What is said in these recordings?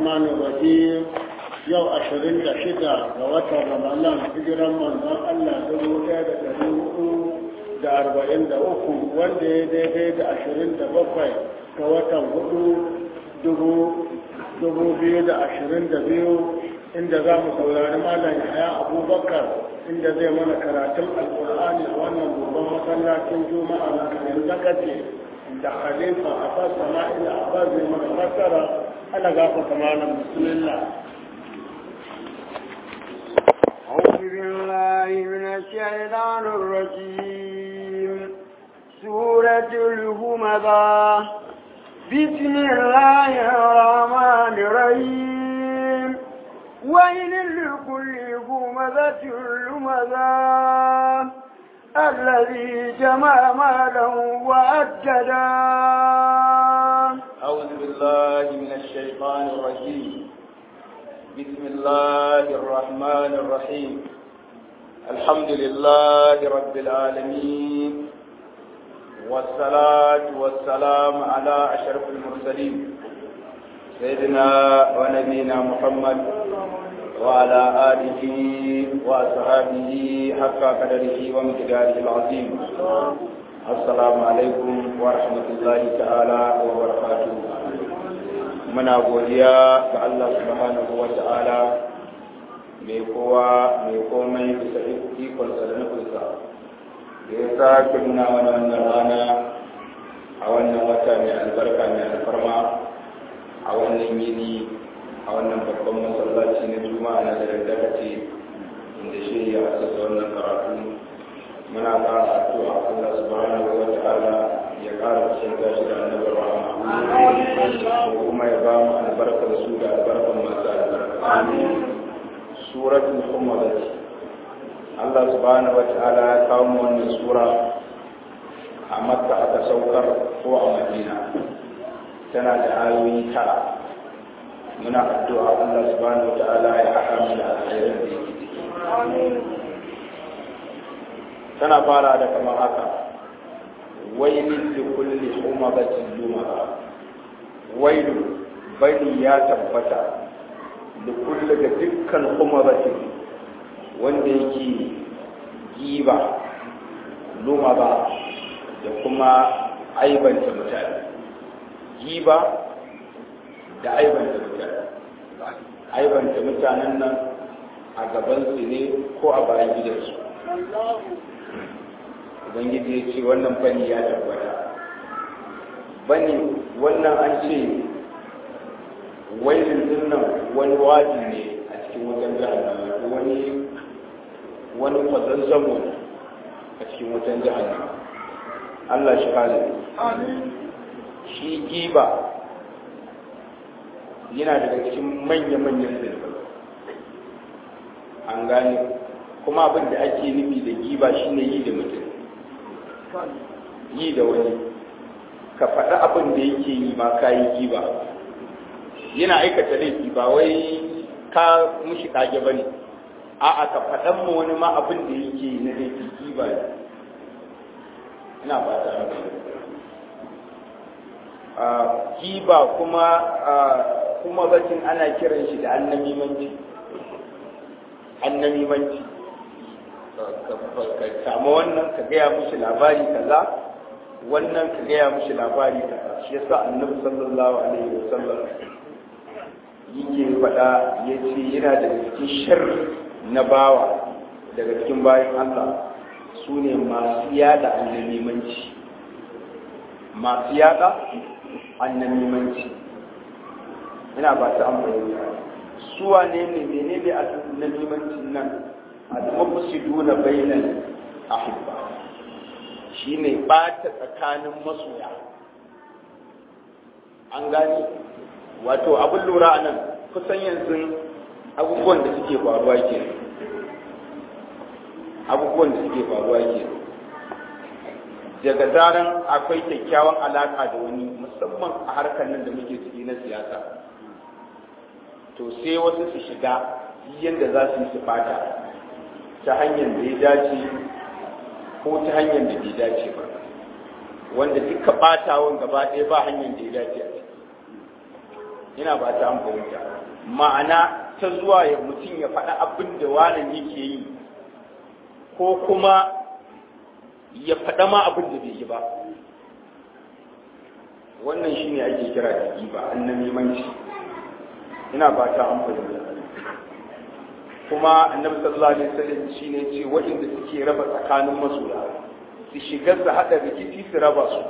الرحمن الرحيم yau ashirin da shida ga watan ramadan hijiran manzon Allah dubu ɗaya da ɗari hudu da arba'in da uku wanda ya daidai da ashirin da bakwai ga watan hudu dubu biyu da ashirin da biyu inda za mu saurari malam yaya abubakar inda zai mana karatun alkur'ani a wannan babban masallacin juma'a na kanin zakace da khalifa a fasa ma'ila a ba zai mana fassara ana gafa malam bismillah أعوذ بالله من الشيطان الرجيم سورة الهمذا بسم الله الرحمن الرحيم ويل لكل همذة لمذا الذي جمع مالا وأجدا أعوذ بالله من الشيطان الرجيم بسم الله الرحمن الرحيم الحمد لله رب العالمين والصلاة والسلام على أشرف المرسلين سيدنا ونبينا محمد وعلى آله وأصحابه حق قدره ومقداره العظيم السلام عليكم ورحمة الله تعالى وبركاته muna godiya ga Allah subhanahu wa ta'ala mai kowa mai komai bisa ikonsa da nufinsa da ya sake nuna mana wannan rana a wannan wata mai albarka mai alfarma a wannan yini a wannan babban masallaci na juma'a na da dakace inda shi ya asasa wannan karatu muna ƙara addu'a Allah subhanahu wa ta'ala ya ƙara kusantar shi da annabar rahama kuma ya ba mu albarkar su da albarkar masu albarka suratul humadat Allah subhanahu wa ta'ala ya kawo mu wannan sura a makka aka saukar ko a madina tana da ayoyi tara muna addu'a Allah subhanahu wa ta'ala ya haɗa mu da alkhairin da yake ciki tana fara da kamar haka wailin da kulli humazatin lumaza wailu bani ya tabbata da kulli ga dukkan humazatin wanda yake giba lumaza da kuma aibanta mutane giba da aibanta mutane aibanta mutanen nan a gabansu ne ko a bayan gidansu ubangiji ya ce wannan bani ya tabbata bani wannan an ce wailin dinnan wani waji ne a cikin wajen jahannama wani wani kwazazzamo ne a cikin wajen jahannama Allah shi kare shi giba yana daga cikin manya-manyan zirga an gane kuma abin da ake nufi da giba shine yi da mutum yi da wani ka faɗi abin da yake yi ma ka yi giba yana aikata laifi ba wai ka mushi kage ba ne a'a ka faɗan mu wani ma abin da yake yi na laifi giba ne ina ba ta giba kuma kuma bacin ana kiran shi da annamimanci annamimanci ka samu wannan ka gaya mushi labari kaza wannan ka gaya mushi labari kaza shi yasa annabi sallallahu alaihi wasallam yake faɗa ya ce yana daga cikin sharri na bawa daga cikin bayan Allah su ne masu yada annamimanci masu yada annamimanci ina ba ta amfani su wane ne menene annamimancin nan al-mufsiduna bainal ahibba shine bata tsakanin masoya an gani wato abin lura nan kusan yanzu abubuwan da suke faruwa ke abubuwan da suke faruwa ke daga zaran akwai kyakkyawan alaka da wani musamman a harkar nan da muke ciki na siyasa to sai wasu su shiga yadda za su yi su fata ta hanyar da ya dace ko ta hanyar da bai dace ba wanda duka batawan gaba ɗaya ba hanyar da ya dace a ciki ina ba ta fahimta ma'ana ta zuwa ya mutum ya faɗa abin da wani yake yi ko kuma ya faɗa ma abin da bai yi ba wannan shi ne ake kira da giba annamimanci ina ba ta fahimta kuma annabi sallallahu alaihi wasallam shine ce waɗanda suke raba tsakanin masoya su shiga su hada rikici su raba su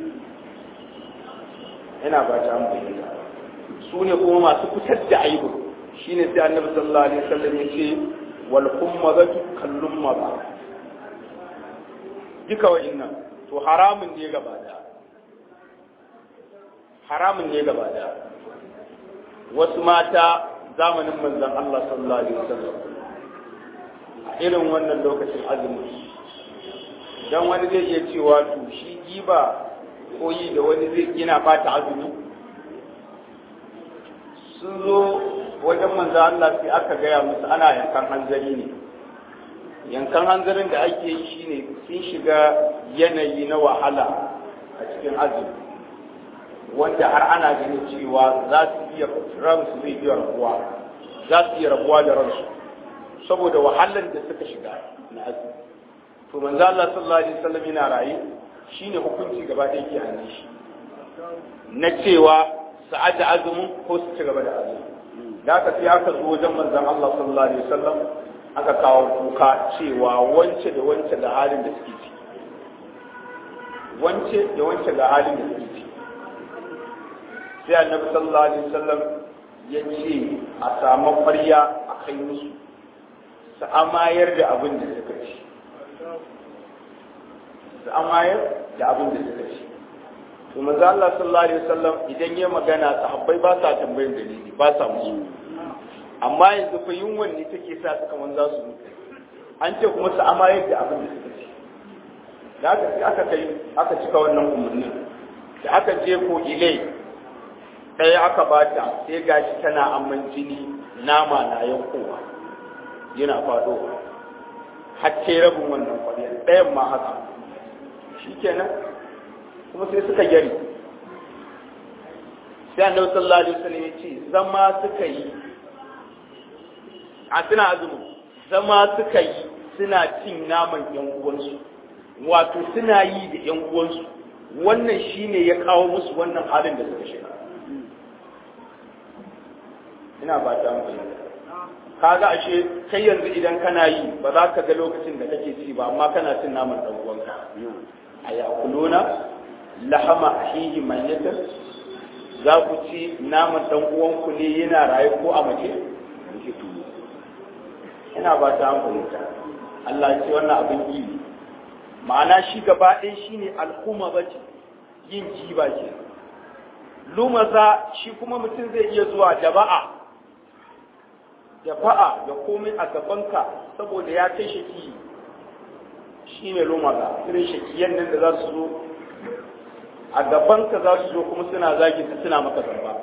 ina ba ta fahimta su ne kuma masu fitar da aibu shine sai annabi sallallahu alaihi wasallam ya ce wal kummazatu kallum maza duka wa'annan to haramun ne gaba da haramun ne gaba da wasu mata zamanin manzon Allah sallallahu alaihi wasallam a irin wannan lokacin azumi dan wani zai iya cewa to shi giba ko yi da wani zai yana bata azumi sun zo wajen manzo Allah sai aka gaya musu ana yankan hanzari ne yankan hanzarin da ake yi shine sun shiga yanayi na wahala a cikin azumi wanda har ana ganin cewa za su iya ransu zai iya rabuwa za su iya rabuwa da ransu saboda wahalar da suka shiga na azumi to manzo Allah sallallahu alaihi wasallam yana raye shine hukunci gaba da yake hannun shi na cewa su aje azumin ko su ci gaba da azumi da aka sai aka zo wajen manzon Allah sallallahu alaihi wasallam aka kawo kuka cewa wance da wance da halin da suke ciki wance da wance da halin da suke ciki sai annabi sallallahu alaihi wasallam ya ce a samu ƙwarya a kai musu su amayar da abin da suka ci su amayar da abin da suka ci to manzo Allah sallallahu alaihi wasallam idan ya magana sahabbai ba sa tambayin dalili ba sa musu amma yanzu fa yunwan ne take sa su kaman za su mutu an ce kuma su amayar da abin da suka ci da aka aka kai aka cika wannan umarnin da aka je ko ilai ɗaya aka bata sai gashi tana amman jini nama na yankowa yana faɗowa har ce rabin wannan ƙwarya ɗayan ma haka shi kenan kuma sai suka gyari sai annabi sallallahu alaihi wasallam ya ce zama suka yi a suna azumi zama suka yi suna cin naman yan uwansu wato suna yi da yan uwansu wannan shine ya kawo musu wannan halin da suka shiga ina ba ta amfani kaga ashe kai yanzu idan kana yi ba za ka ga lokacin da kake ci ba amma kana cin naman dan uwanka a yakuluna lahama ahihi mayyatan za ku ci naman dan uwanku ne yana raye ko a mace ina ba ta amfani Allah ya ce wannan abin yi ma'ana shi gaba ɗaya shine al'umma bace yin jiba ke lumaza shi kuma mutum zai iya zuwa jaba'a ya fa'a ya komai a gabanka saboda ya kai shaki shi ne lumaza irin shakiyan nan da za su zo a gabanka za su zo kuma suna zagi su suna maka zamba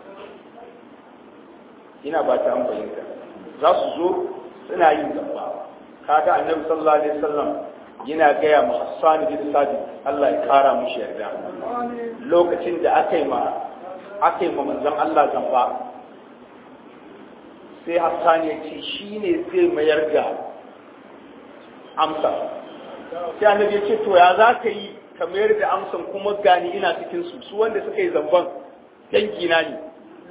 ina ba ta ambayinka za su zo suna yin zamba kaga annabi sallallahu alaihi wasallam yana gaya ma Hassan bin Sabit Allah ya kara mushi yarda lokacin da aka yi ma aka yi ma manzon Allah zamba sai Hassan ya ce shi ne zai mayar da amsa sai annabi ya ce to ya za ka yi ka mayar da amsan kuma gani ina cikin su su wanda suka yi zamban dangina ne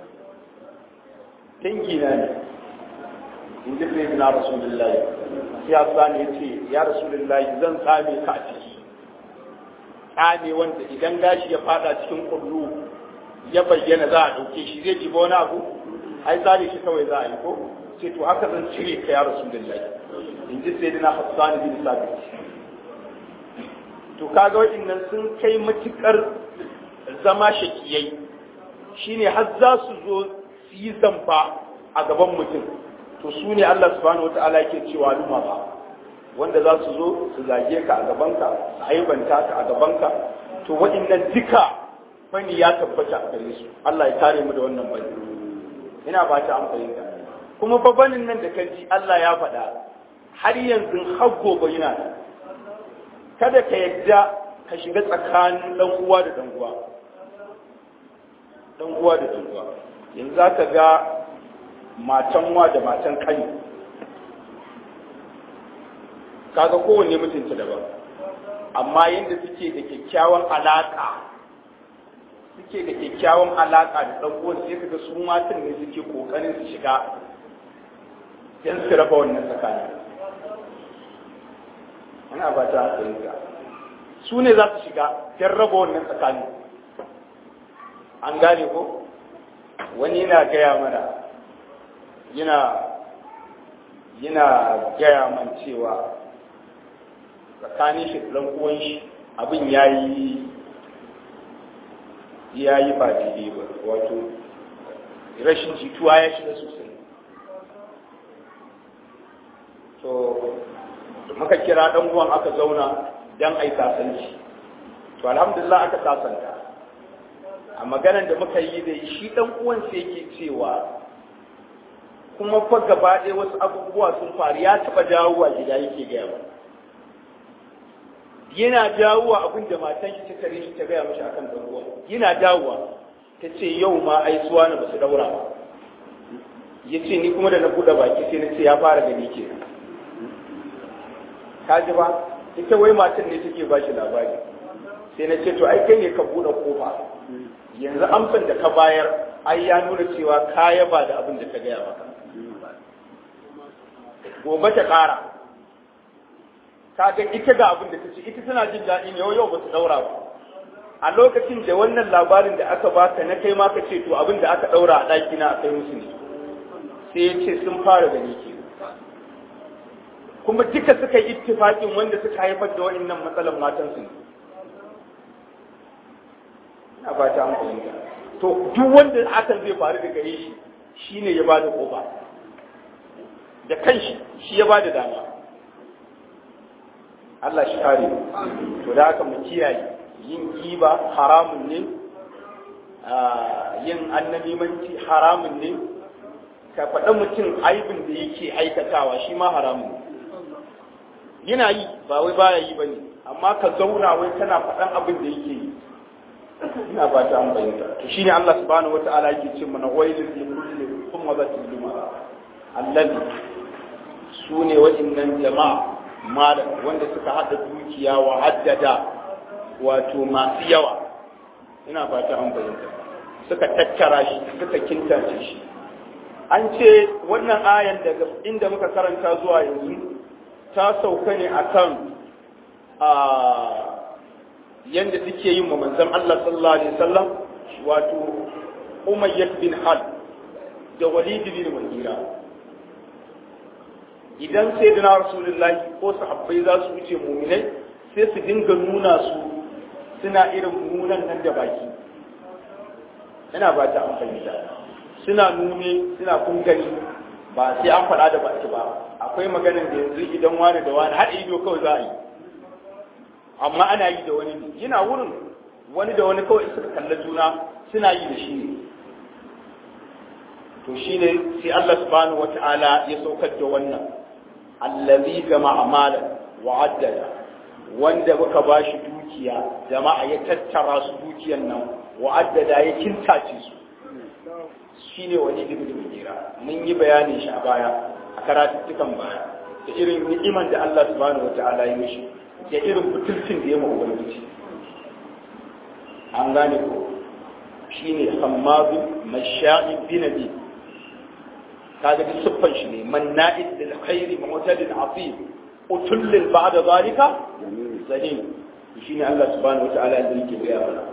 dangina ne in ji sai na rasulullahi sai Hassan ya ce ya rasulullahi zan tsame ka a ciki tsame wanda idan gashi ya fada cikin kullu ya bayyana za a ɗauke shi zai jiba wani abu ai tsare shi kawai za a yi ko ce to haka zan cire ka ya rasulullahi in ji sai na Hassan bin Sabit to kaga waɗannan sun kai matukar zama shakiyai shine har za su zo su yi zamba a gaban mutum to su ne Allah subhanahu wataala yake cewa luma ba wanda za su zo su zage ka a gabanka su aibanta ka a gabanka to waɗannan duka bani ya tabbata a gare su Allah ya kare mu da wannan bani ina ba ta amfani da kuma babanin nan da ka ji Allah ya faɗa har yanzu har gobe yana da kada ka yadda ka shiga tsakanin dan uwa da dan uwa dan uwa da dan uwa yanzu za ka ga matan wa da matan kani kaga kowanne mutunta daban amma yadda suke da kyakkyawan alaƙa suke da kyakkyawan alaƙa da ɗan uwan sai kaga su matan ne suke ƙoƙarin su shiga don su raba wannan tsakanin ana ba ta fahimta su ne za su shiga don raba wannan tsakanin an gane ko wani yana gaya mana yana yana gaya man cewa tsakanin shi ɗan uwan shi abin ya yi ya yi ba daidai ba wato rashin jituwa ya shiga sosai to muka kira ɗan uwan aka zauna don a yi sasanci to alhamdulillah aka sasanta a maganar da muka yi da shi ɗan uwan sai yake cewa kuma fa gaba ɗaya wasu abubuwa sun faru ya taɓa dawowa gida yake gaya ba yana dawowa abin da matan shi ta tare shi ta gaya mashi akan ɗan uwan yana dawowa ta ce yau ma ai suwa na basu daura ba ya ce ni kuma da na buɗe baki sai na ce ya fara gani ke ka ji ba ita wai matan ne take ba shi labari sai na ce to ai kai ne ka buɗe kofa yanzu amsan da ka bayar ai ya nuna cewa ka yaba da abin da ta gaya maka gobe ta ƙara ka ga ita ga abin da ta ce ita tana jin daɗi ne yau yau ba su ɗaura ba a lokacin da wannan labarin da aka baka na kai ma ka ce to abin da aka ɗaura a ɗaki na a kai musu ne sai ya ce sun fara gani ke kuma duka suka yi ittifaƙin wanda suka haifar da wa'annan matsalan matansu ne ina ba ta fahimta to duk wanda hakan zai faru da gare shi shine ya bada kofa da kanshi shi ya bada dama Allah shi kare to da haka mu kiyaye yin giba haramun ne yin annabimanci haramun ne ka faɗa mutum aibin da yake aikatawa shi ma haramun ne yana yi ba wai baya yi bane amma ka zauna wai kana faɗan abin da yake yi ina ba ta an bayyana to shine Allah subhanahu wataala yake ce mana wailul li kulli humazatin lumara allazi sune waɗannan jama'a malam wanda suka hada dukiya wa haddada wato masu yawa ina ba ta an bayyana suka tattara shi suka kintace shi an ce wannan ayan daga inda muka karanta zuwa yanzu ta sauka ne akan a yanda suke yin wa manzon Allah sallallahu alaihi wasallam wato Umayyah bin Hal da Walid bin Mughira idan sayyidina Rasulullahi ko sahabbai za su wuce mu'minai sai su dinga nuna su suna irin munan nan da baki ina ba ta amfani da suna nune suna kungani ba sai an faɗa da baki ba akwai maganar da yanzu idan wani da wani haɗa ido kawai za a yi amma ana yi da wani yana wurin wani da wani kawai suka kalla juna suna yi da shi ne to shi ne sai Allah subhanahu wata'ala ya saukar da wannan allazi jama'a malan wa addada wanda muka bashi dukiya jama'a ya tattara su dukiyan nan wa addada ya kintace su shine wani ibn mugira mun yi bayanin shi a baya a karatuttukan baya da irin ni'iman da Allah subhanahu wata'ala ya mishi da irin butulcin da ya ma ubangiji an gane ko shine hammazu masha'i binabi kaga duk siffan shi ne manna'id lil khairi mu'tadil afif utullil ba'da zalika zalim shine Allah subhanahu wata'ala ya yake gaya mana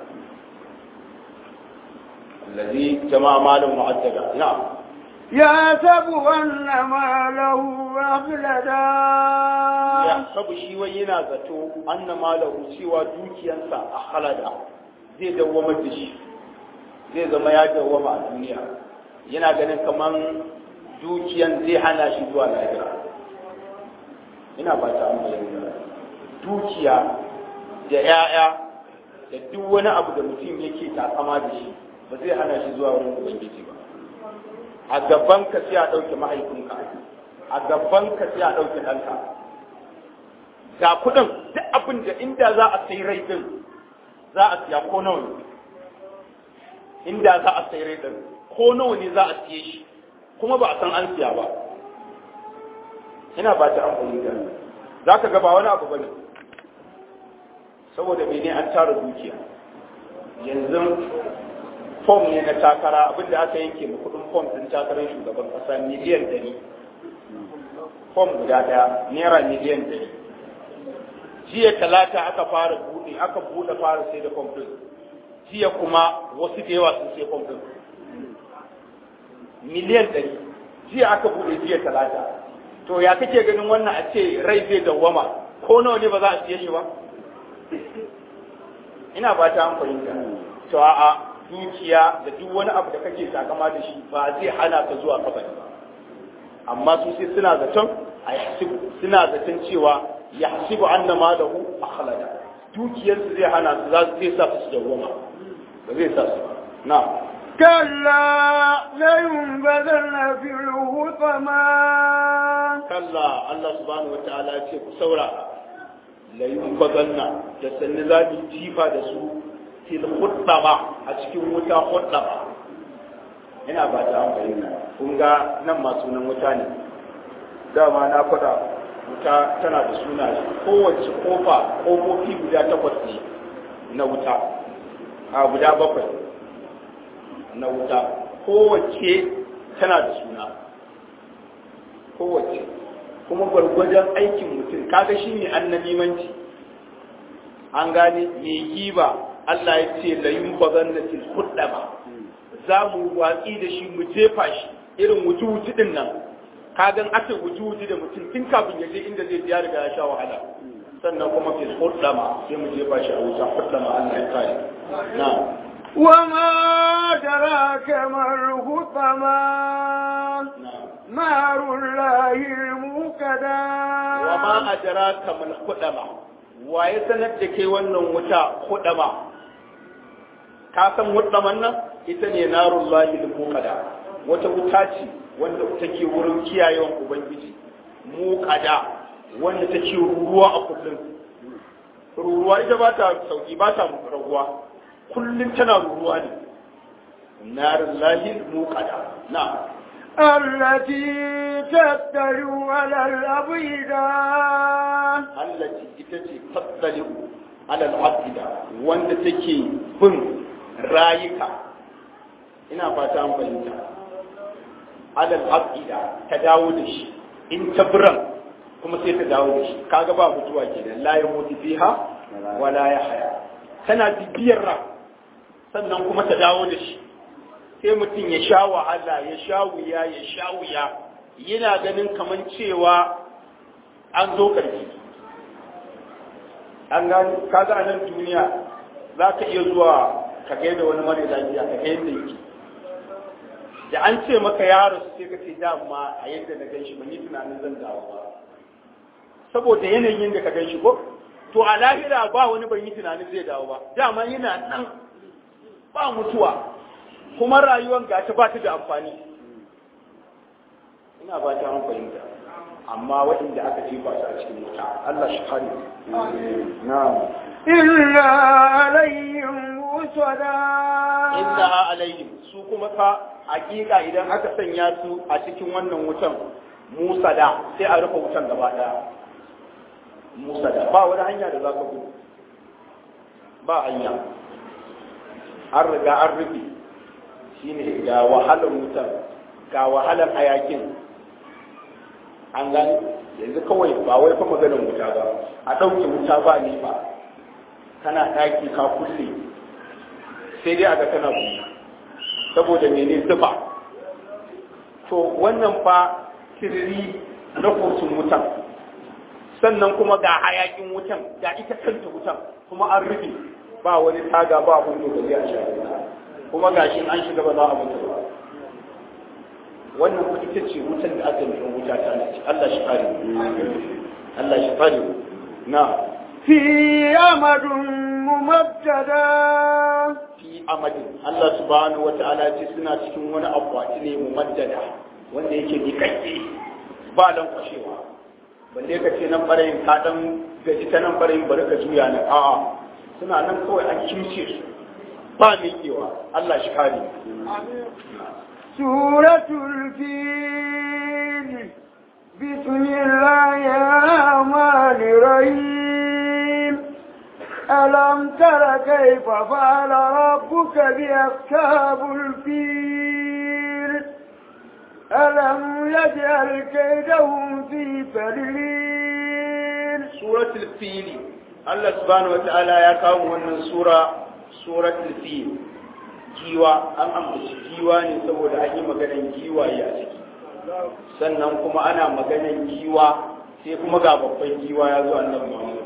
الذي جمع مالا معددا نعم يحسب أن ماله أخلدا يحسب شي وينا zato anna malahu cewa dukiyansa a halada zai dawwama da shi zai zama ya dawwama a duniya yana ganin kaman dukiyan zai hana shi zuwa lahira ina ba ta bayyana dukiya da 'ya'ya da duk wani abu da mutum yake takama da shi ba zai hana shi zuwa wurin ubangiji ba a gaban ka sai a ɗauke mahaifinka a gaban ka sai a ɗauke ɗanka ga kuɗin duk abin da inda za a sai rai din za a siya ko nawa ne inda za a sai rai din ko nawa ne za a siye shi kuma ba a san an siya ba ina ba ta amfani da za ka ga ba wani abu ba ne saboda mene an tara dukiya yanzu fom ne na takara abinda aka yanke ma kudin fom din takarar shugaban kasa miliyan ɗari fom guda ɗaya naira miliyan ɗari jiya talata aka fara buɗe aka buɗe fara sai da fom din jiya kuma wasu da yawa sun sai fom din miliyan ɗari jiya aka buɗe jiya talata to ya kake ganin wannan a ce rai zai dawwama ko nawa ne ba za a siye shi ba ina ba ta fahimta to a'a dukiya da duk wani abu da kake takama da shi ba zai hana ka zuwa kabari ba amma su sai suna zaton a yahsibu suna zaton cewa yahsibu anna malahu akhlada dukiyar su zai hana su za zai sa su dawwama ba zai sa su na كلا لينبذن في الحطمة kalla Allah subhanahu wataala ya ce ku saurara la yunbazanna da sanni za mu jifa da su fil khuddama a cikin wuta khuddama ina ba ta an bayyana kun ga nan ma sunan wuta ne dama na faɗa wuta tana da suna kowace kofa kofofi guda takwas ne na wuta a guda bakwai na wuta kowace tana da suna kowace kuma gwargwajon aikin mutum kaga shi ne annamimanci an gane mai giba Allah ya ce la yin bazan da til ba za mu watsi da shi mu jefa shi irin wuji-wuji din nan kagan aka wuji-wuji da mutum tun kafin ya je inda zai ya riga ya sha wahala sannan kuma fil hudama sai mu jefa shi a wuta hudama Allah ya kare na وما أدراك ما الحطمة na نار الله الموقدة wa ma adraka mal hudama wa ya sanar da kai wannan wuta hudama ka san hudaman nan ita ne narullahi al-muqada wata wuta ce wanda take wurin kiyayewan ubangiji muqada wanda take ruruwa a kullum ruruwa ita ba ta sauki ba ta raguwa kullum tana ruruwa ne narullahi al-muqada na'am التي تتلو على الأبيضة allati ita ce tattali'u alal abida wanda take bin rayuka ina fata an fahimta alal abida ta dawo da shi in ta biran kuma sai ta dawo da shi kaga ba mutuwa kenan la ya mutu fiha wala ya haya tana bibiyar ran sannan kuma ta dawo da shi sai mutum ya sha wahala ya sha wuya ya sha wuya yana ganin kaman cewa an zo ƙarfi an gani kaga a nan duniya za ka iya zuwa ka gaida wani mara lafiya ka ga yadda yake da an ce maka ya rasu sai ka ce dama a yadda na gan shi ban yi tunanin zan dawo ba saboda yanayin da ka gan shi ko to a lahira ba wani ban yi tunanin zai dawo ba dama yana nan ba mutuwa kuma rayuwar gata ba ta da amfani ina ba ta an fahimta amma waɗanda aka jefa su a cikin wuta Allah shi kare na'am إلا عليهم وسدا inna alaihim su kuma fa hakika idan aka sanya su a cikin wannan wutan Musa da sai a rufe wutan gaba daya Musa da ba wani hanya da za ka gudu ba hanya an riga an rufe shine ga wahalar wutan ga wahalar hayakin an gani yanzu kawai ba wai fa maganar wuta ba a ɗauke wuta ba ne ba kana ɗaki ka kulle sai dai aga kana buya saboda mene zuba to wannan fa kiriri na kotun wutan sannan kuma ga hayakin wutan ga ita kanta wutan kuma an rufe ba wani taga ba hudu da zai a sha kuma gashin an shiga ba za a mutu ba wannan kuma ita ce wutan da aka yi wuta ta ce Allah shi kare Allah shi kare na في أمد ممددة fi amadin Allah subhanahu wa ta'ala ce suna cikin wani akwati ne mumaddada wanda yake miƙaƙƙe ba dan kwashewa balle ka ce nan barayin ka dan gaji ta nan barayin bari ka juya nan a'a suna nan kawai an kimce su ba miƙewa Allah shi kare سورة الفيل بسم الله الرحمن الرحيم ألم تر كيف فعل ربك بأصحاب الفيل ألم يجعل كيدهم في تدليل suratul fili Allah subhanahu wata'ala ya kawo wannan sura suratul fil giwa an ambaci giwa ne saboda an yi maganan giwaye a ciki sannan kuma ana maganan giwa sai kuma ga babban giwa ya zo annabi Muhammad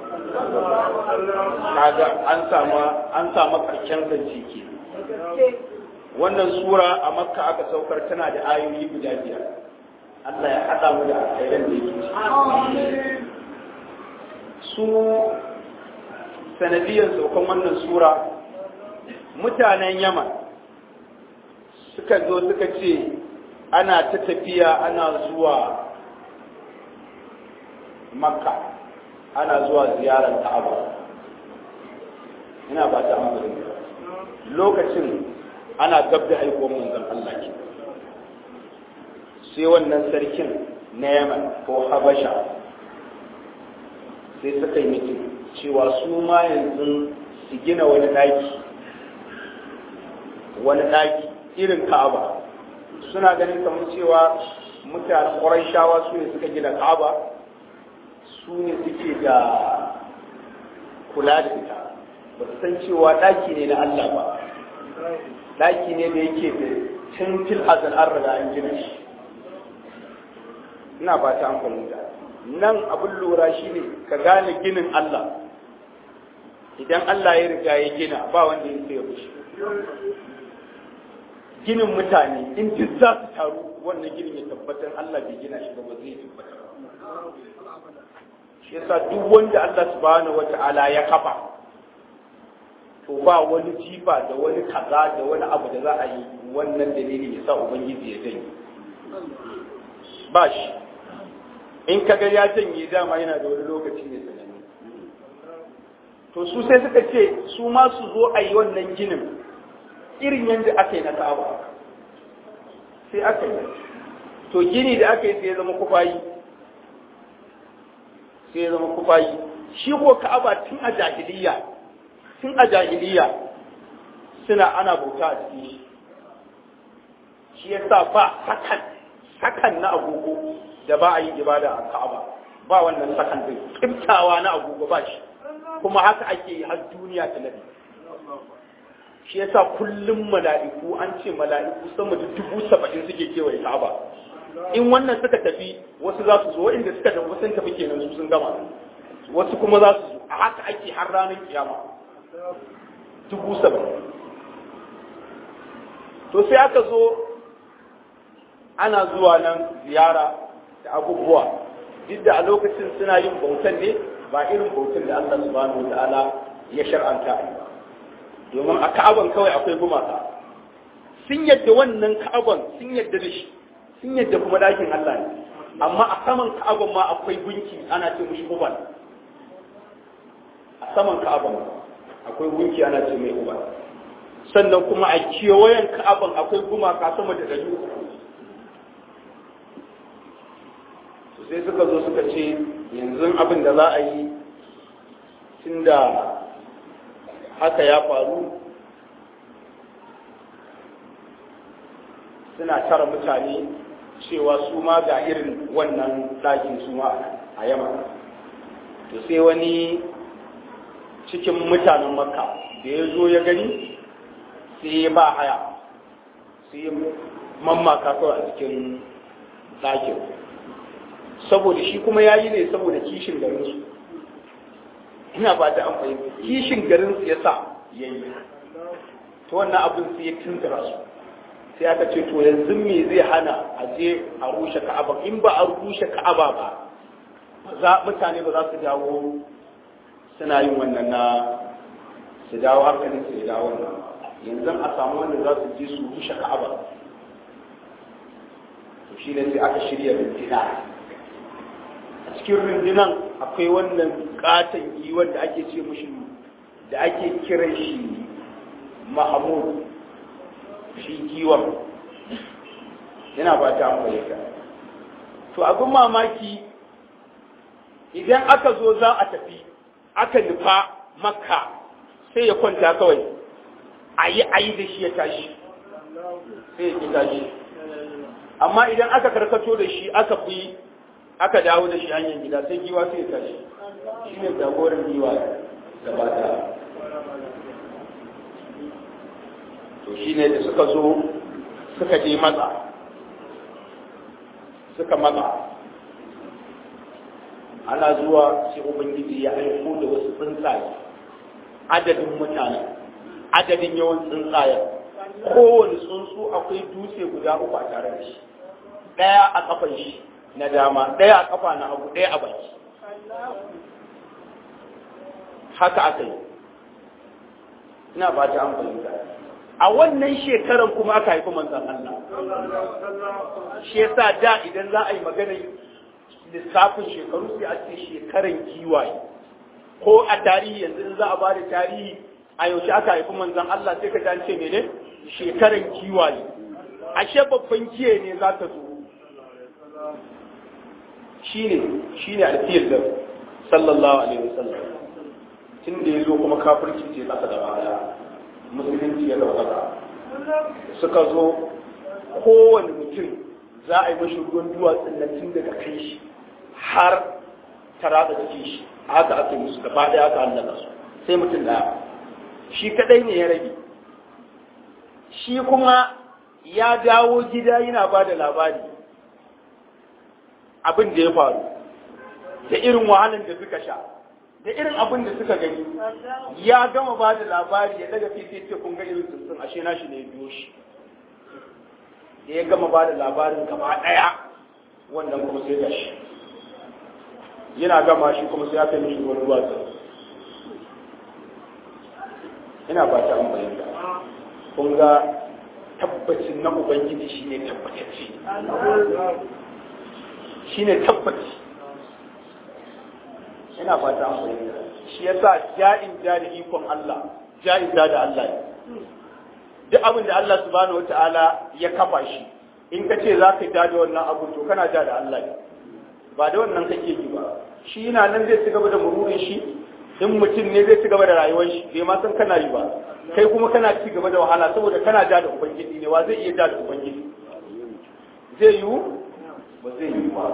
kaga an samu an samu karshen zance ke wannan sura a makka aka saukar tana da ayoyi guda biyar Allah ya haɗa mu da alkhairan da yake ciki su sanadiyar saukan wannan sura mutanen yaman suka zo suka ce ana ta tafiya ana zuwa makka ana zuwa ziyarar ka'aba ina ba ta amfani lokacin ana gab da haihuwar manzon Allah ke sai wannan sarkin na yaman ko habasha sai suka yi mitin cewa su ma yanzu su gina wani ɗaki wani ɗaki irin ka'aba suna ganin kamar cewa mutanen ƙwarai shawa su ne suka gina ka'aba su ne suke da kula da ita ba su san cewa ɗaki ne na Allah ba ɗaki ne da yake da tun fil azal an riga an gina shi ina ba ta amfani da nan abin lura shi ne ka gane ginin Allah idan Allah ya riga ya gina ba wanda ya sai ya bushe ginin mutane in duk za su taru wannan ginin ya tabbatar Allah bai gina shi ba ba zai tabbatar shi yasa duk wanda Allah subhanahu wata'ala ya kafa to ba wani jifa da wani kaza da wani abu da za a yi wannan dalili ya sa ubangiji ya janye ba shi in kaga ya janye dama yana da wani lokaci ne sananne to su sai suka ce su ma su zo a yi wannan ginin irin yadda aka yi na ka'aba sai aka yi to gini da aka yi sai ya zama kufayi sai ya zama kufayi shi ko ka'aba tun a jahiliya tun a jahiliya suna ana bauta a cikin shi shi yasa ba sakan sakan na agogo da ba a yi ibada a Ka'aba ba wannan sakan din kimtawa na agogo ba shi kuma haka ake yi har duniya ta nabi shi yasa kullum mala'iku an ce mala'iku sama da dubu saba'in suke kewaye Ka'aba in wannan suka tafi wasu za su zo inda suka tafi sun tafi kenan su sun gama wasu kuma za su zo a haka ake har ranar kiyama dubu saba'in to sai aka zo ana zuwa nan ziyara da abubuwa duk da a lokacin suna yin bautan ne ba irin bautan da Allah subhanahu wa ta'ala ya shar'anta a ba domin a ka'aban kawai akwai gumaka sun yadda wannan ka'aban sun yadda da shi sun yadda kuma dakin Allah ne amma a saman ka'aban ma akwai gunki ana ce mushi hubal a saman ka'aban akwai gunki ana ce mai hubal sannan kuma a kewayen ka'aban akwai gumaka sama da ɗari sai suka zo suka ce yanzu abin da za a yi tun da haka ya faru suna tara mutane cewa su ma ga irin wannan ɗakin su ma a yamma to sai wani cikin mutanen makka da ya zo ya gani sai ya ba haya sai ya mammaka kawai a cikin ɗakin saboda shi kuma ya yi ne saboda kishin garinsu ina ba ta amfani kishin garinsu ya sa ya yi ta wannan abin sai ya tuntura su sai aka ce to yanzu me zai hana a je a rushe ka'aba in ba a rushe ka'aba ba za mutane ba za su dawo suna yin wannan na su dawo hankalin su ya dawo nan yanzu a samu wanda za su je su rushe ka'aba to shi ne sai aka shirya rundunar a cikin rundunan akwai wannan katon giwon da ake ce mushi da ake kiran shi mahamud shi giwan yana ba ta amfani to abin mamaki idan aka zo za a tafi aka nufa makka sai ya kwanta kawai a yi a yi da shi ya tashi sai ya ki tashi amma idan aka karkato da shi aka fi aka dawo da shi hanyar gida sai giwa sai ya tashi shi ne jagoran giwa gaba ta to shi ne da suka zo suka je matsa suka matsa ana zuwa sai ubangiji ya aiko da wasu tsuntsaye adadin mutane adadin yawan tsuntsaye kowane tsuntsu akwai dutse guda uku a tare da shi ɗaya a kafan shi na dama ɗaya a kafa na hagu ɗaya a baki haka aka yi ina ba ta an fahimta a wannan shekarar kuma aka haifi manzan Allah shi yasa da idan za a yi maganar lissafin shekaru sai a ce shekaran giwaye ko a tarihi yanzu in za a bada tarihi a yaushe aka haifi manzan Allah sai ka ji an ce mene shekaran giwaye ashe babban giye ne za ta zo shine shine alfiyar da sallallahu alaihi wasallam tun da ya zo kuma kafirci ce kasa da baya musulunci ya dauka suka zo kowane mutum za a yi mashi ruwan duwatsun nan tun daga kai shi har ta ratsa jikin shi haka aka yi musu gaba ɗaya aka hallaka su sai mutum ɗaya shi kadai ne ya rage shi kuma ya dawo gida yana ba da labari abin da ya faru da irin wahalar da suka sha da irin abin da suka gani ya gama ba da labari ya daga fifi ce kun ga irin tsuntsun ashe na shi ne ya biyo shi da ya gama ba da labarin gaba ɗaya wannan kuma sai da shi yana gama shi kuma sai aka yi mishi wani duwatsu ina ba ta amfani da kun ga tabbacin na ubangiji shine tabbatacce shine tabbaci ina ba ta amfani da shi yasa ja'in ja da ikon Allah ja'in ja da Allah ne duk abin da Allah subhanahu wata'ala ya kafa shi in ka ce za ka ja da wannan abu to kana ja da Allah ne ba da wannan kake yi ba shi yana nan zai ci gaba da mururin shi in mutum ne zai ci gaba da rayuwar shi bai ma san kana yi ba kai kuma kana ci gaba da wahala saboda kana ja da ubangiji ne wa zai iya ja da ubangiji zai yiwu ba zai yiwu ba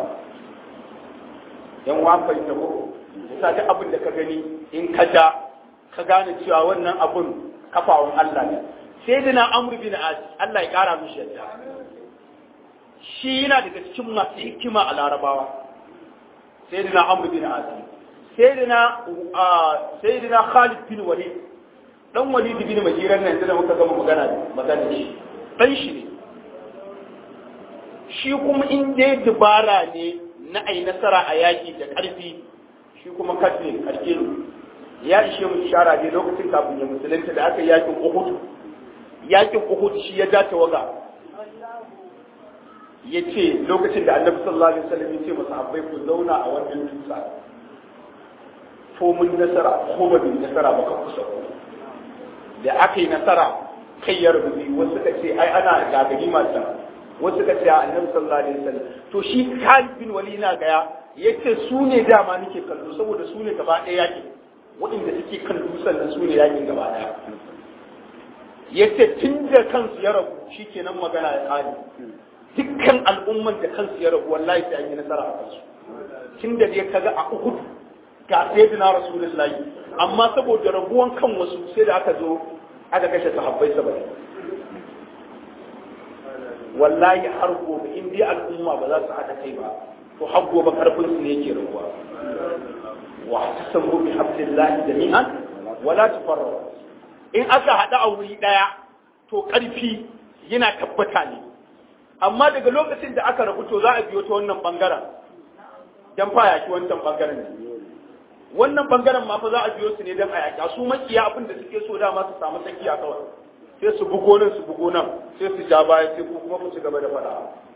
yan wa fahimta ko yasa duk abin da ka gani in ka ja ka gane cewa wannan abun kafawan Allah ne sai dina amr bin as Allah ya kara mishi yadda shi yana daga cikin masu hikima a larabawa sai dina amr bin as sai dina sai dina khalid bin walid dan walid bin majiran nan da muka gama magana magana shi dan shi ne shi kuma in dai dubara ne na ai nasara a yaki da karfi shi kuma kace karke ne ya ishe mu ishara ne lokacin kafin ya musulunta da aka yakin Uhud yakin Uhud shi ya ja tawaga ya ce lokacin da annabi sallallahu alaihi wasallam ya ce masa abai ku zauna a wannan dutsa ko mun nasara ko ba mun nasara ba ka kusa ku da aka yi nasara kai ya rubuci wasu suka ce ai ana gagari masu wasu suka ce annabi sallallahu alaihi wasallam to shi Khalid bin Walid na gaya yace su ne dama nake kallo saboda su ne gaba ɗaya yakin waɗanda suke kan dutsen nan su ne yakin gaba ɗaya yace tun da kansu ya rabu shikenan magana ya kare dukkan al'umman da kansu ya rabu wallahi sai an yi nasara a kansu tun da dai kaga a Uhud ga sayyidina Rasulullahi amma saboda rabuwan kan wasu sai da aka zo aka kashe sahabbai saba'in wallahi har gobe in dai al'umma ba za su haɗa kai ba to har gobe karfin su ne yake rabuwa wa tasamu bi hablillahi jami'an wala tafarraqu in aka haɗa a wuri ɗaya to ƙarfi yana tabbata ne amma daga lokacin da aka rabu to za a biyo ta wannan bangaren dan fa yaki wancan bangaren ne wannan bangaren ma fa za a biyo su ne dan a yaki su makiya abin da suke so dama su samu tsakiya kawai sai su bugo nan su bugo nan sai su ja baya sai ku kuma ku ci gaba da fada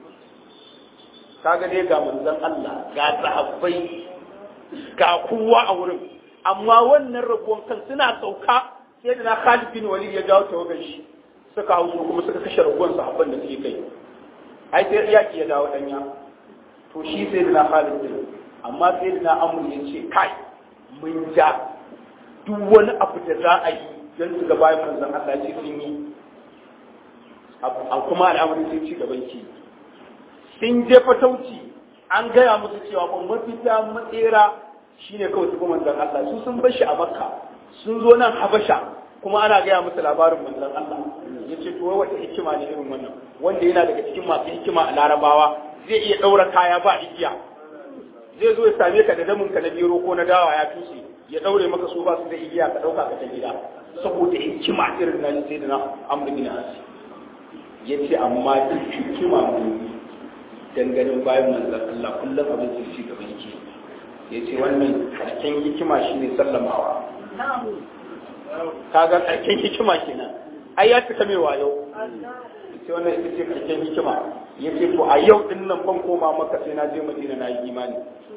kaga dai ga manzon Allah ga sahabbai ga kowa a wurin amma wannan rabuwan kan suna sauka sai da na Khalid bin Walid ya jawo tawagan shi suka hauso kuma suka kashe ragon sahabban da suke kai ai sai yaki ya dawo danya to shi sai da na Khalid din amma sai da na Amr ya ce kai mun ja duk wani abu da za a yi don su ga bayan manzon Allah ce sun yi a kuma al'amarin sai ci gaban ki sun je fatauci an gaya musu cewa ban mafita matsera shine kawai su kuma manzon Allah su sun bar shi a Makka sun zo nan Habasha kuma ana gaya musu labarin manzon Allah ya ce to wata hikima ne irin wannan wanda yana daga cikin masu hikima a Larabawa zai iya ɗaura kaya ba igiya zai zo ya same ka da damin ka na biro ko na dawa ya tushe ya daure maka su ba su da igiya ka dauka ka ta gida saboda hikima irin na sai da na amr bin as ya ce amma duk hikima ne danganin bayan manzon Allah kullum abin da shi gaban yake ya ce wannan karken hikima shine sallamawa kaga karken hikima kenan ai ya cika mai wayo sai wannan ita ce karken hikima ya ce to a yau din nan ban koma maka sai na je madina na yi imani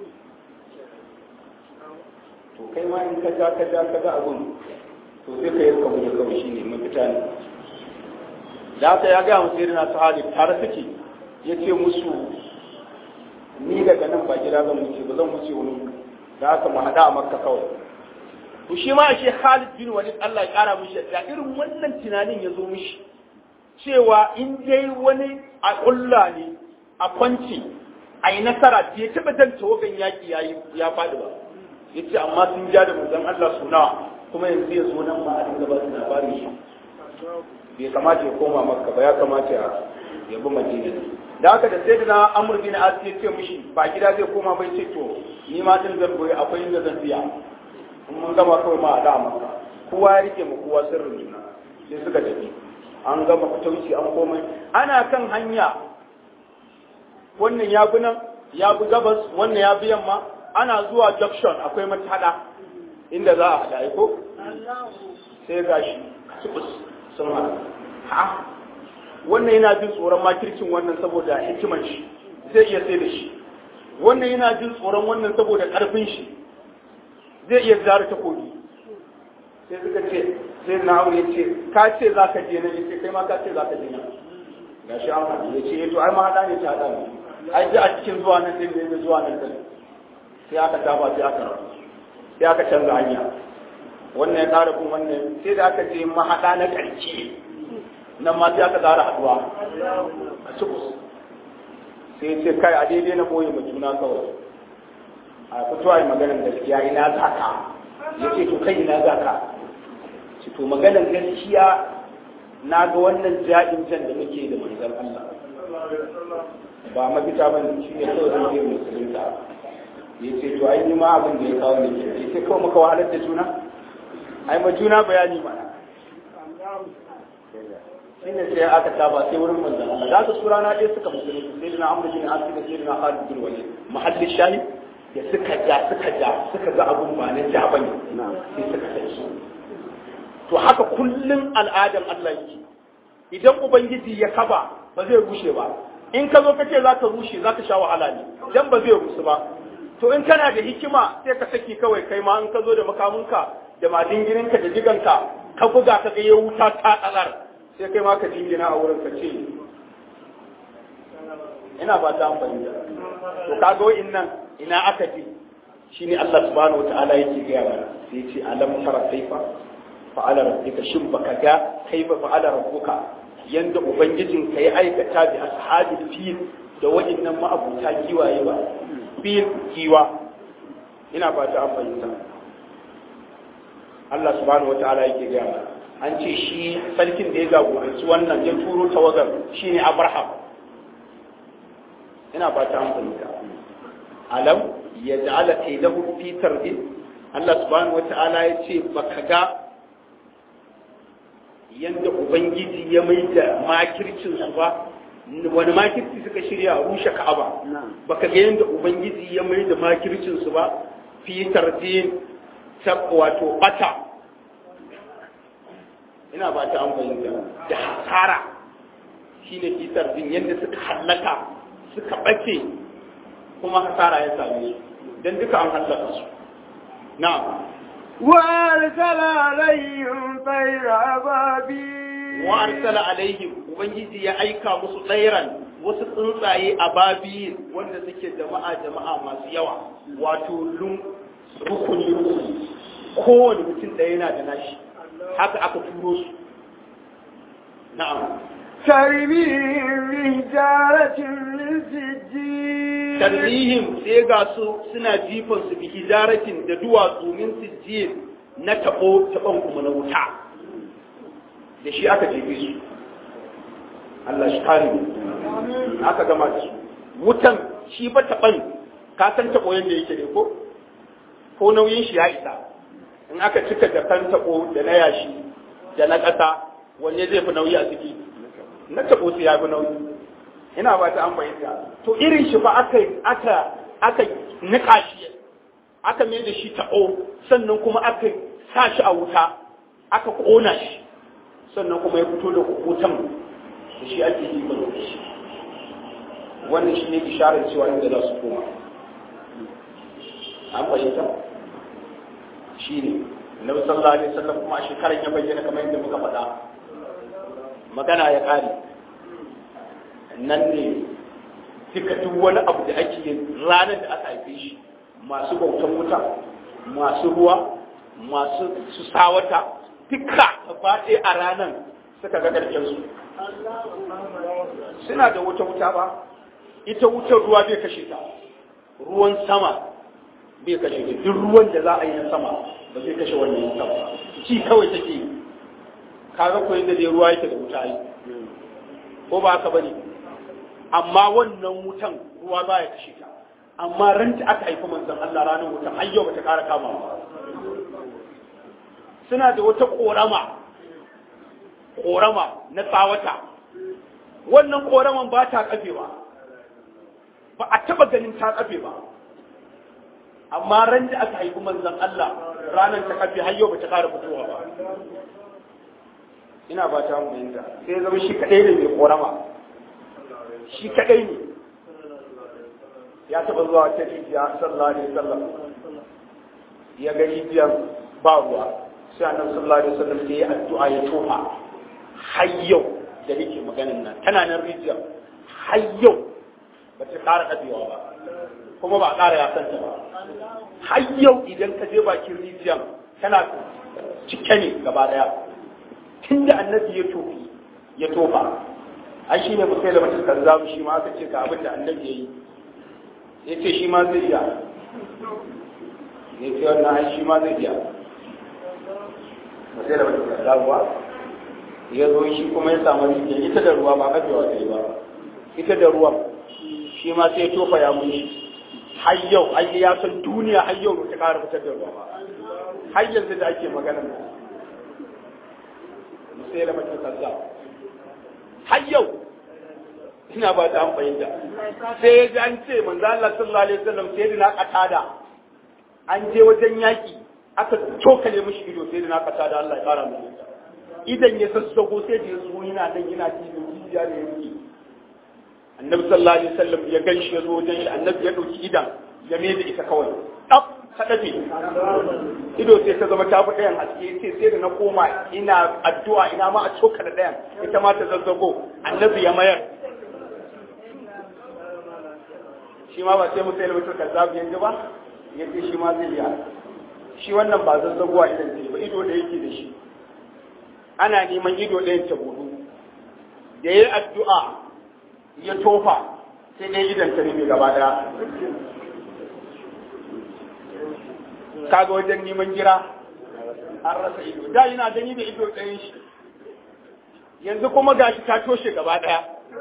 to kai ma in ka ja ka ja ka ga abun to sai ka yi ka buga kawai shine mafita ne da haka ya gaya musu irin su hali tare suke ya ce musu ni daga nan ba gida zan wuce ba zan wuce wani da haka mu haɗa a makka kawai to shi ma shi Khalid bin Walid Allah ya kara mishi da irin wannan tunanin ya zo mishi cewa in dai wani a ƙulla ne a kwanci a yi nasara bai taɓa jan tawagan yaƙi ya faɗi ba ya ce amma sun ja da manzon Allah suna kuma yanzu ya zo nan ma a dinga ba su labarin shi bai kamata ya koma makka ba ya kamata ya bi madina da haka da sai da na amur bin as ya ce mishi ba gida zai koma bai ce to ni ma din zan goyi akwai inda zan biya in mun gama kawai ma a da maka kowa ya rike mu kowa sirrin juna sai suka tafi an gama fitauci an komai ana kan hanya wannan ya bi nan ya bi gabas wannan ya bi yamma ana zuwa junction akwai matada inda za a haɗa ko sai ga shi sun haɗu ha wannan yana jin tsoron makircin wannan saboda hikiman shi zai iya sai da shi wannan yana jin tsoron wannan saboda ƙarfin shi zai iya zara takobi sai suka ce sai na ya ce ka ce za ka je nan ya ce kai ma ka ce za ka je nan ga shi an haɗu ya ce to ai ma haɗa ne ta haɗa ne ai ji a cikin zuwa nan din ne zuwa nan din sai aka tafa sai aka rabu sai aka canza hanya wannan ya ƙara bin wannan sai da aka je mahaɗa na ƙarshe nan ma sai aka ƙara haɗuwa a cikus sai ce kai a daidai na ɓoye ma juna kawai a fito a yi maganar gaskiya ina za ka ya ce to kai ina za ka ce to maganar gaskiya na ga wannan ja'in jan da muke da manzon Allah ba mafita ba ne shi ne kawai zan je musulunta ya ce to ai ma abin da ya kawo ne ke ya ce kawai muka wahalar da juna ai ma juna bayani mana shi ne sai aka saba sai wurin manzon Allah da su sura na ɗaya suka musulunta sai dina amru bin asir da sai dina Khalid bin Walid mahallin shahid da suka ja suka ja suka ga abun ba na ja bane sai suka sai to haka kullun al'adan Allah yake idan ubangiji ya kaba ba zai rushe ba in ka zo ka ce za ka rushe za ka sha wahala ne dan ba zai rusu ba to in kana da hikima sai ka saki kawai kai ma in ka zo da makamunka da madingirinka da diganka ka buga ka ga ya wuta ta tsalar sai kai ma ka jingina a wurin ka ce ina ba ta amfani da to kaga wa'in nan ina aka ji shine Allah subhanahu wataala yake gaya mana sai ce alam tara kaifa fa'ala rabbika shin baka ga kaifa fa'ala rabbuka yanda ubangijin ka ya aikata bi ashabil fil da wa'innan ma'abuta giwaye ba fil giwa ina ba ta fahimta Allah subhanahu wataala yake gaya mana an ce shi sarkin da ya jagoranci wannan ya turo tawagar shine Abraham ina ba ta fahimta alam ya ja'ala kaidahu fi tarbi Allah subhanahu wata'ala ya ce baka ga yanda ubangiji ya mai da makircin su ba wani makirci suka shirya a rushe ka'aba baka ga yanda ubangiji ya mai da makircin su ba fi tarbi ta wato bata ina ba ta fahimta da hasara shine fi tarbin yanda suka hallaka suka ɓace kuma hasara ya same su don duka an hallaka su na وأرسل عليهم طير أبابيل wa arsala alaihim ubangiji ya aika musu tsairan wasu tsuntsaye a babiyin wanda suke jama'a jama'a masu yawa wato lun rukuni rukuni kowane mutum ɗaya yana da nashi haka aka turo su na'am ترميهم بحجارة من سجيل tarrihim sai ga su suna jifan su bi hijaratin da duwatsu min sijjin na tabo taban kuma na wuta da shi aka jefe su Allah shi kare mu aka gama da su wutan shi ba taban ka san tabo yanda yake ne ko ko nauyin shi ya isa in aka cika da kan tabo da na yashi da na ƙasa wanne zai fi nauyi a ciki na tabo sai ya fi nauyi ina ba ta an bayyana to irin shi fa aka aka aka nika shi aka mai da shi ta'o sannan kuma aka sa shi a wuta aka kona shi sannan kuma ya fito da wutan da shi ake yi ba shi wannan shi ne isharar cewa inda za su koma an bayyana shi ne Nabi sallallahu alaihi wasallam kuma a shekarar ya bayyana kamar yadda muka faɗa magana ya ƙare nan ne duka duk wani abu da ake yin ranar da aka haife shi masu bautan wuta masu ruwa masu su sawata duka gaba ɗaya a ranar suka ga ƙarshen su suna da wuta wuta ba ita wutar ruwa bai kashe ta ruwan sama bai kashe ta duk ruwan da za a yi na sama ba zai kashe wannan wuta ba ci kawai take yi kaga ko yadda dai ruwa yake da wuta yi ko ba haka bane amma wannan wutan ruwa ba ya kashe ta amma ran da aka haifi manzon Allah ranar wutan har yau bata kara kama ba suna da wata korama korama na tsawata wannan koraman ba ta kafewa ba a taba ganin ta kafe ba amma ran da aka haifi manzon Allah ranar ta kafe har yau bata kara fitowa ba ina ba ta mu sai zama shi kadai ne mai korama shi kadai ne ya taba zuwa ta rijiya sallallahu alaihi wasallam ya ga rijiyar ba ruwa sai annabi sallallahu alaihi wasallam sai ya addu'a ya tofa har yau da nake maganin nan tana nan rijiyar har yau ba ta ƙara kadewa ba kuma ba a ƙara ya santa ba har yau idan ka je bakin rijiyar tana cike ne gaba daya tunda annabi ya tofi ya tofa ai shi ne musai da mace kazzabu shi ma aka ce ga abin da annabi ya yi ya ce shi ma zai iya ya ce wannan ai shi ma zai iya musai da mace kazzabu ba ya zo shi kuma ya samu rijiya ita da ruwa ba kafewa ta yi ba ita da ruwan shi ma sai ya tofa ya mun shi har yau ai ya san duniya har yau ba ta kara fitar da ruwa ba har yanzu da ake magana musai da mace kazzabu har yau ina ba ta an fahimta sai ya ji an ce manzo Allah sallallahu alaihi wasallam sai da na katada an je wajen yaki aka cokale mishi ido sai da na katada Allah ya kara mu idan ya sassago sai da ya zo yana nan yana cikin jijiya da yake annabi sallallahu alaihi wasallam ya ganshi ya zo wajen shi annabi ya dauki idan ya mai da ita kawai dab ta dafe ido sai ta zama ta fi ɗayan haske sai sai da na koma ina addu'a ina ma a coka da ɗayan ita ma ta zazzago annabi ya mayar shi ma ba sai mu sai mutum kazzabu yanzu ba ya ce shi ma zai iya shi wannan ba zazzagowa idan ce ba ido da yake da shi ana neman ido ɗayan ta gudu da ya yi addu'a ya tofa sai dai idan ta rufe gaba ɗaya kaga wajen neman gira an rasa ido da yana gani da ido ɗayan shi yanzu kuma gashi ta toshe gaba ɗaya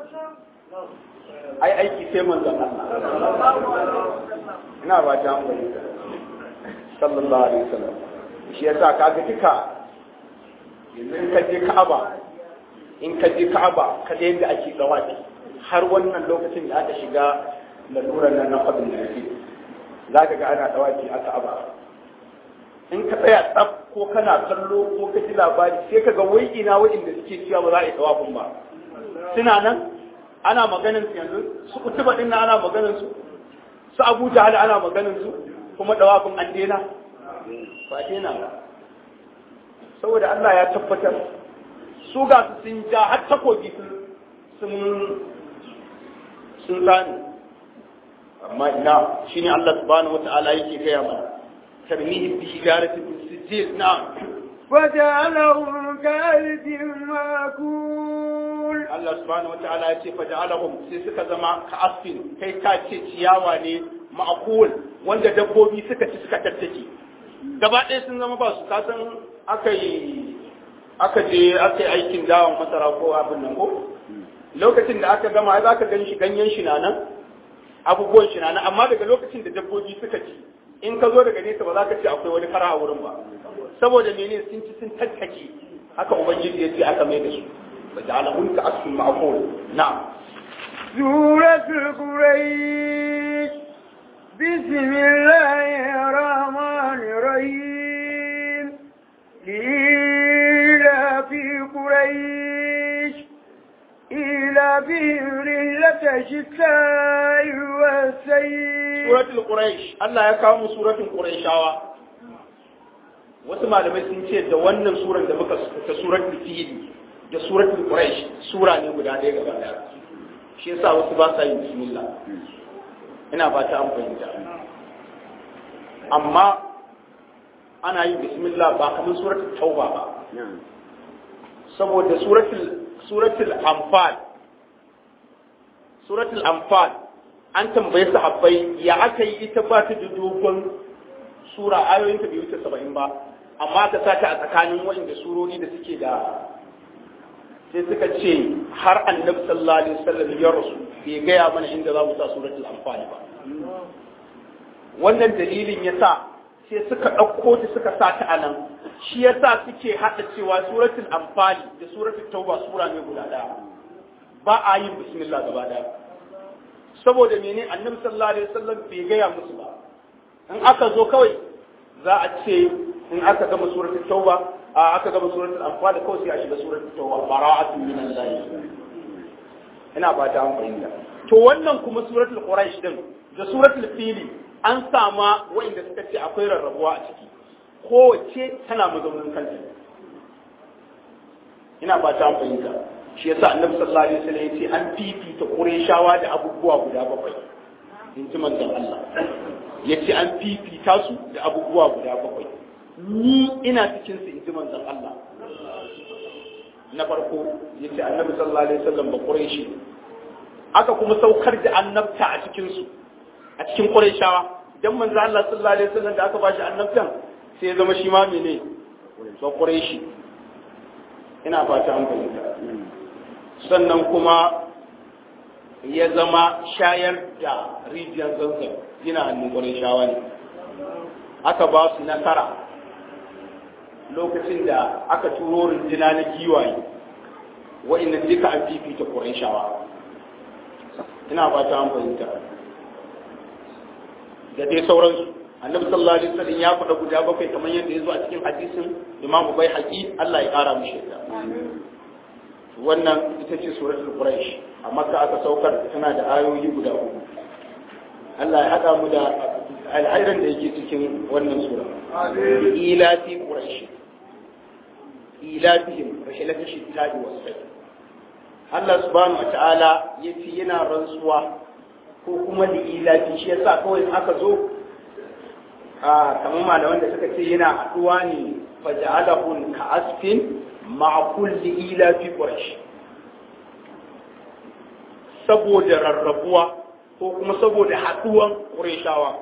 ai aiki sai manzon Allah ina ba ta hankali sallallahu alaihi wasallam shi yasa kaga duka yanzu in ka je Ka'aba in ka je Ka'aba ka ga yadda ake dawaki har wannan lokacin da aka shiga lalurar nan na fadin da yake za ka ga ana dawaki a Ka'aba in ka tsaya tsaf ko kana kallo ko ka ji labari sai ka ga wai ina wa'inda suke cewa ba za a yi dawafin ba suna nan ana maganin su yanzu su kutuba din nan ana maganin su su Abu Jahal ana maganin su kuma dawafin an daina ba daina ba saboda Allah ya tabbatar su ga su sun ja har takobi sun sun sani amma ina shine Allah subhanahu wata'ala yake gaya mana tarmihi bi hijarati min sijil na فجعلهم كالد ماكول Allah subhanahu wata'ala ya ce faja'alahum sai suka zama ka asfin kai ka ce ciyawa ne ma'akul wanda dabbobi suka ci suka tattake gaba ɗaya sun zama ba su kasan aka yi aka je aka yi aikin dawon masara ko abin nan ko lokacin da aka gama za ka gan shi ganyen shi na nan abubuwan shi na nan amma daga lokacin da dabbobi suka ci in ka zo daga nesa ba za ka ce akwai wani kara a wurin ba saboda mene sun ci sun tattake haka ubangiji ya ce aka mai da su ba da alamun ka asfin ma'akul na'am سورة القريش بسم الله الرحمن الرحيم إلى في قريش إلى بهم رحلة الشتاء والسيل suratul quraish Allah ya kawo mu suratul quraishawa wasu malamai sun ce da wannan suran da muka ta suratul fil da suratul quraish sura ne guda ɗaya gaba ɗaya shi yasa wasu ba sa yin bismillah ina fata an fahimta amma ana yin bismillah ba kamar suratul tauba ba saboda suratul suratul anfal suratul anfal an tambaye sahabbai ya aka yi ita ba ta da dogon sura ayoyin ta bai wuce saba'in ba amma ka sa ta a tsakanin waɗanda surori da suke da sai suka ce har annabi sallallahu alaihi wasallam ya rasu bai gaya mana inda za mu sa suratul anfal ba wannan dalilin ya sa sai suka ɗauko ta suka sa ta a nan shi ya sa suke haɗa cewa suratul anfal da suratul tauba sura ne guda ɗaya ba a yin bismillah gaba ɗaya saboda mene annabi sallallahu alaihi wasallam bai gaya musu ba in aka zo kawai za a ce in aka gama suratul tauba a aka gama suratul anfal kawai sai a shiga suratul tauba bara'atun minan lahi ina ba ta fahimta to wannan kuma suratul quraish din da suratul fili an sama wa'inda suka ce akwai rarrabuwa a ciki kowace tana mazaunin kanta ina ba ta fahimta shi yasa annabi sallallahu alaihi wasallam yace an fifita qurayshawa da abubuwa guda bakwai in ji manzon Allah yace an fifita su da abubuwa guda bakwai ni ina cikin su in ji manzon Allah na farko yace annabi sallallahu alaihi wasallam ba qurayshi aka kuma saukar da annabta a cikin su a cikin qurayshawa dan manzon Allah sallallahu alaihi wasallam da aka bashi annabtan sai ya zama shi ma mene ba qurayshi ina fata an fahimta sannan kuma ya zama shayar da rijiyar zanzan yana hannun ƙwarin shawa ne aka ba su nasara lokacin da aka turo rinjina na giwaye wa'inda duka an fifita ƙwarin shawa ina ba ta fahimta da dai sauransu annabi sallallahu alaihi wasallam ya faɗa guda bakwai kamar yadda ya zo a cikin hadisin imamu bai haƙi Allah ya ƙara mu shaida wannan ita ce suratul quraish a makka aka saukar tana da ayoyi guda uku Allah ya hada mu da alhairan da yake cikin wannan sura ila fi quraish ila fihim rahilatu shittadi wasai Allah subhanahu wataala yace yana rantsuwa ko kuma da ila fi shi yasa kawai aka zo a kamar malaman da suka ce yana haduwa ne faja'alahu ka asfin ma'a kulli ila fi quraish saboda rarrabuwa ko kuma saboda haduwan qurayshawa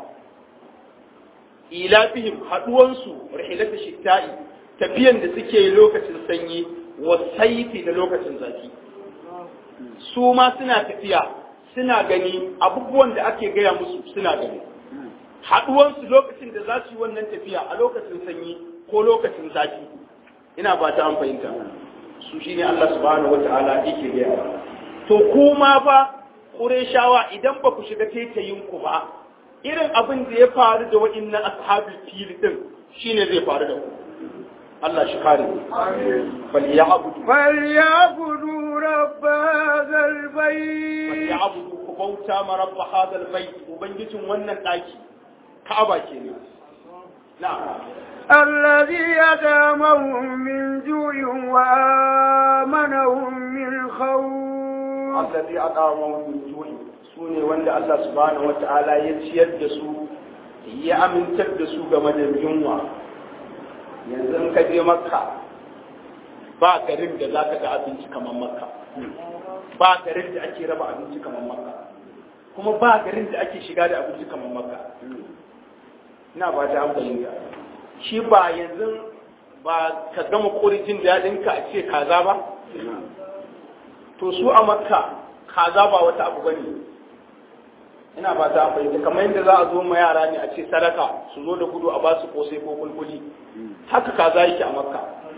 ila fihim haduwan su rihilatu shitta'i tafiyan da suke lokacin sanyi wa saifi da lokacin zafi su ma suna tafiya suna gani abubuwan da ake gaya musu suna gani haduwan su lokacin da za su yi wannan tafiya a lokacin sanyi ko lokacin zafi ina ba ta an fahimta su shi ne Allah subhanahu wa ta'ala yake gaya to kuma fa Qurayshawa idan ba ku shiga taitayin ku ba irin abin da ya faru da wa'innan ashabul fil din shine zai faru da ku Allah shi kare bal ya'budu bal ya'budu rabb hadha albayt bal ya'budu ku bauta ma rabb hadha albayt ubangijin wannan daki Ka'aba kenan na'am الذي أدامهم من جوع وآمنهم من خوف allazi aqama min ju'i sune wanda Allah subhanahu wata'ala ya ciyar da su ya amintar da su game da yunwa yanzu in ka je makka ba garin da zaka ga abinci kamar makka ba garin da ake raba abinci kamar makka kuma ba garin da ake shiga da abinci kamar makka ina ba ta amfani shi ba yanzu ba ka gama kori jin daɗinka a ce kaza ba to su a makka kaza ba wata abu bane ina ba ta fahimta kamar yadda za a zo ma yara ne a ce sadaka su zo da gudu a ba su kosai ko kulkuli haka kaza yake a makka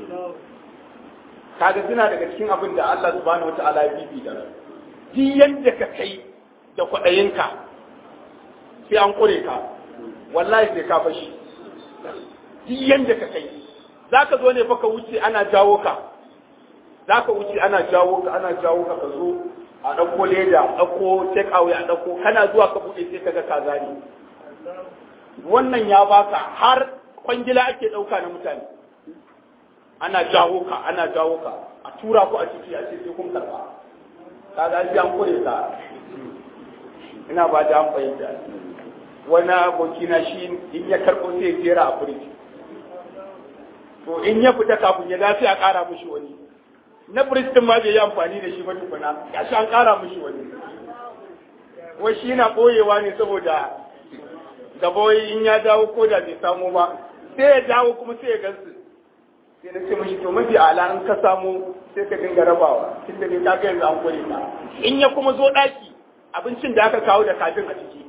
kaga suna daga cikin abin da Allah subhanahu wataala ya bibi da duk yadda ka kai da kwaɗayinka sai an kure ka wallahi sai ka fashi duk yadda ka kai za ka zo ne fa ka wuce ana jawo ka za ka wuce ana jawo ka ana jawo ka ka zo a ɗauko leda a ɗauko take away a ɗauko kana zuwa ka buɗe sai ka ga kaza ne wannan ya baka har kwangila ake ɗauka na mutane ana jawo ka ana jawo ka a tura ku a ciki a ce sai kun karɓa kaga sai an kure ka ina ba da an fahimta wani abokina shi in ya karɓo sai ya jera a firiji to in ya fita kafin ya dace a ƙara mushi wani na firistin ma bai yi amfani da shi ba tukuna ya shi an ƙara mushi wani wai shi na ɓoyewa ne saboda gaba wai in ya dawo ko da bai samu ba sai ya dawo kuma sai ya gansu sai na ce mashi to mafi ala in ka samu sai ka dinga rabawa tun da ka ga yanzu an kure ka in ya kuma zo ɗaki abincin da aka kawo da kajin a ciki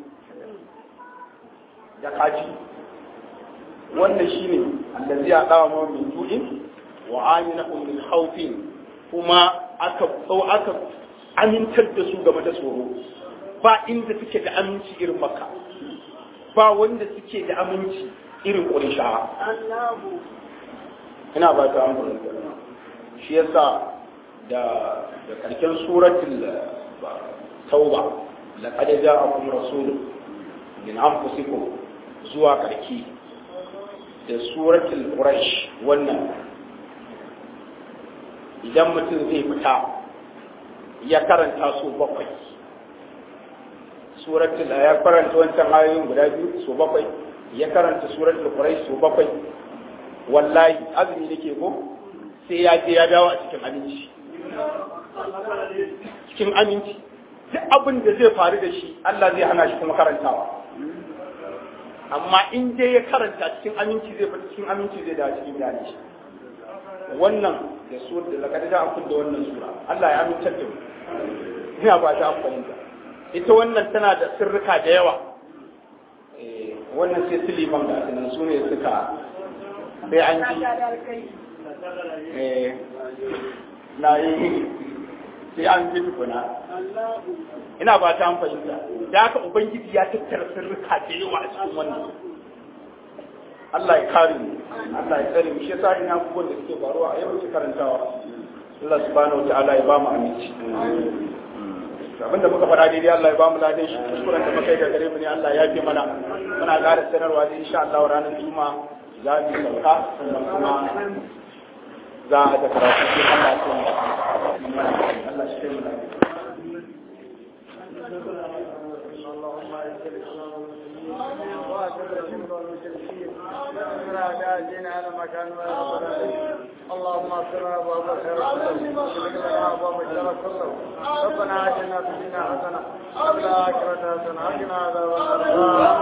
da kaji wannan shine allazi ya dawa ma min ju'in wa aminahum min khawfin kuma aka tsau aka amintar da su game da tsoro ba inda suke da aminci irin makka ba wanda suke da aminci irin ƙurishawa ina ba ta amfani shi yasa da da karken suratul tauba laqad ja'akum rasulun min anfusikum zuwa karki da suratul quraish wannan idan mutum zai fita ya karanta su bakwai suratul ya karanta wancan ayoyin guda biyu su bakwai ya karanta suratul quraish su bakwai wallahi azumi nake ko sai ya je ya dawo a cikin aminci cikin aminci duk abin da zai faru da shi Allah zai hana shi kuma karantawa amma in dai ya karanta cikin aminci zai fita cikin aminci zai dawo cikin dani wannan da su da laka da an da wannan sura Allah ya aminta da mu ina ba ta amfani da ita wannan tana da sirrika da yawa eh wannan sai siliman da sunan su ne suka sai an ji eh na yi sai an ji tukuna ina ba ta amfani da da haka ubangiji ya tattara sirrika da yawa a cikin wannan Allah ya kare mu Allah ya tsare mu shi yasa ina abubuwan da suke faruwa a yawancin karantawa Allah subhanahu wataala ya ba mu aminci abinda muka faɗa daidai Allah ya ba mu ladan shi kuskuren da muka yi ga gare mu ne Allah ya fi mana muna ƙara sanarwa da insha Allah ranar juma'a za mu sauka sannan kuma za a da karatu sai Allah ya tsaya Allah shi mu lafiya اللهم اغفر ابواب الخير كله واغفر لنا ابواب الشر كله ربنا اتنا في الدنيا حسنه وفي الاخره حسنه وقنا عذاب النار